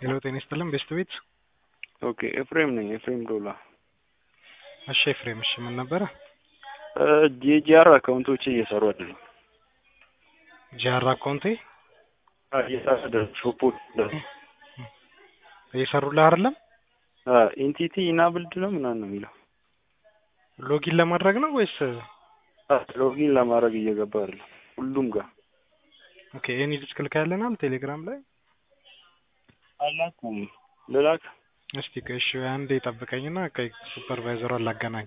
ሄሎ ጤና ይስጥልን ቤስት ቤት ኦኬ ኤፍሬም ነኝ ኤፍሬም ዶላ እሺ ኤፍሬም እሺ ምን ነበረ የጂአር አካውንቶች እየሰሩ አይደለም ጂአር አካውንቴ እየሰሩ አይደለም ሾፖች እየሰሩልህ አይደለም ኢንቲቲ ኢናብልድ ነው ምናምን ነው የሚለው ሎጊን ለማድረግ ነው ወይስ ሎጊን ለማድረግ እየገባ አይደለም ሁሉም ጋር ኦኬ ኤኒ ዲስክ ልካለናል ቴሌግራም ላይ አላኩም ልላክ እስቲ እሺ አንዴ ጠብቀኝና ከ ሱፐርቫይዘሯን ላገናኝ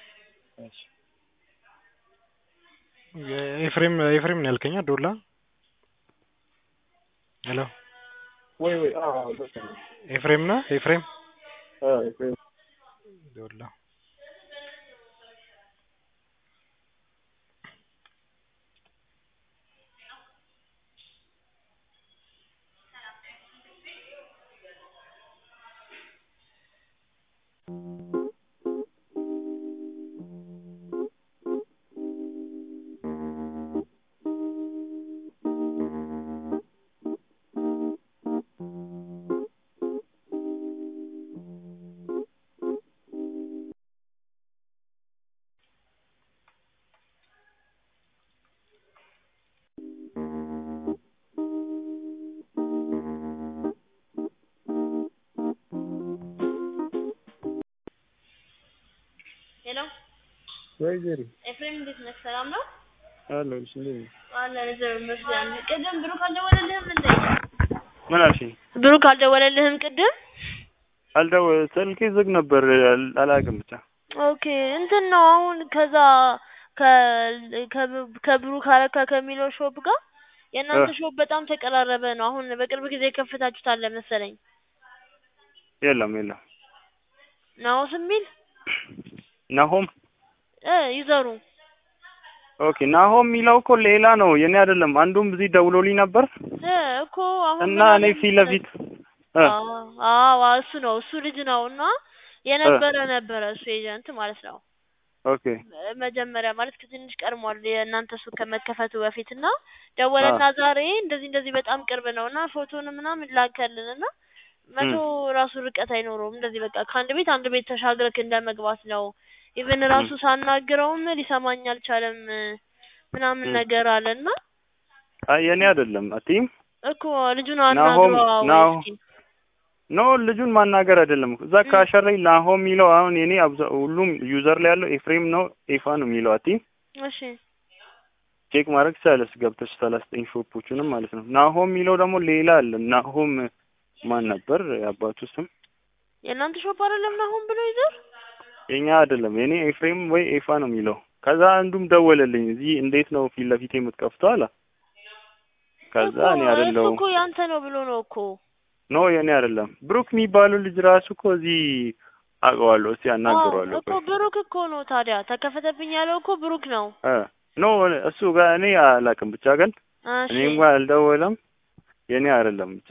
ኤፍሬም ኤፍሬም ነው ያልከኛ ዶላ ሄሎ ወይ ወይ ኤፍሬም ነህ ኤፍሬም ኤፍሬም ዶላ ሄሎ ወይ ዜሪ ኤፍሬም እንዴት ነህ? ሰላም ነው? አለሁ እሺ እንዴት ነህ አለን እግዚአብሔር ይመስገን። ቅድም ብሩክ አልደወለልህም እንዴ? ምን አልሽኝ ብሩክ አልደወለልህም ቅድም? አልደው ስልኬ ዝግ ነበር አል- አላውቅም ብቻ ኦኬ እንትን ነው አሁን ከዛ ከ ከብ- ከብሩክ አረካ ከሚለው ሾፕ ጋር የእናንተ ሾፕ በጣም ተቀራረበ ነው። አሁን በቅርብ ጊዜ የከፈታችሁት አለ መሰለኝ የለም የለም ናኦስ የሚል ናሆም እ ይዘሩ ኦኬ ናሆም የሚለው እኮ ሌላ ነው የኔ አይደለም አንዱም እዚህ ደውሎልኝ ነበር እ እኮ አሁን እና ምን አለ እኔ ፊት ለፊት እ አዎ አዎ እሱ ነው እሱ ልጅ ነው እና የነበረ ነበረ እሱ ኤጀንት ማለት ነው። ኦኬ መጀመሪያ ማለት ከትንሽ ቀድሟል የእናንተ ሱቅ ከመከፈቱ በፊት እና ደወለና ዛሬ እንደዚህ እንደዚህ በጣም ቅርብ ነው እና ፎቶን ምናምን ላከልን እና መቶ ራሱ ርቀት አይኖረውም እንደዚህ በቃ ከአንድ ቤት አንድ ቤት ተሻግረክ እንደ መግባት ነው። ኢቨን ራሱ ሳናግረውም ሊሰማኝ አልቻለም ምናምን ነገር አለ እና አይ የኔ አይደለም አቲም እኮ ልጁን ናሆም አናግረው ናሆ እስኪ ኖ ልጁን ማናገር አይደለም እዛ ካሸር ላይ ናሆም የሚለው አሁን የኔ አብዛ ሁሉም ዩዘር ላይ ያለው ኤፍሬም ነው ኤፋ ነው የሚለው አቲም እሺ ቼክ ማድረግ ትችላለሽ ገብተሽ ሰላሳ ዘጠኝ ሾፖቹንም ማለት ነው ናሆም የሚለው ደግሞ ሌላ አለ ናሆም ማን ነበር የአባቱ ስም የእናንተ ሾፕ አይደለም ናሆም ብሎ ይዘር የኛ አይደለም የኔ ኤፍሬም ወይ ኤፋ ነው የሚለው ከዛ አንዱም ደወለልኝ እዚህ እንዴት ነው ፊት ለፊት የምትከፍተው አለ ከዛ እኔ እኮ አይደለሁም እኮ ያንተ ነው ብሎ ነው እኮ ኖ የኔ አይደለም ብሩክ የሚባለው ልጅ ራሱ እኮ እዚህ አውቀዋለሁ እስቲ አናግረዋለሁ እኮ ብሩክ እኮ ነው ታዲያ ተከፈተብኝ ያለው እኮ ብሩክ ነው። እ ኖ እሱ ጋር እኔ አላውቅም ብቻ ግን እሺ እኔም ጋር አልደወለም የኔ አይደለም ብቻ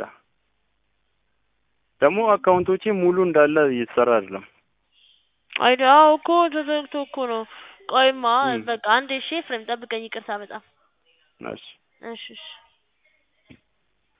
ደግሞ አካውንቶቼ ሙሉ እንዳለ እየተሰራ አይደለም አይዳ አዎ እኮ ተዘግቶ እኮ ነው። ቆይማ እም። በቃ አንዴ እሺ ኤፍሬም ጠብቀኝ፣ ይቅርታ በጣም እሺ እሺ እሺ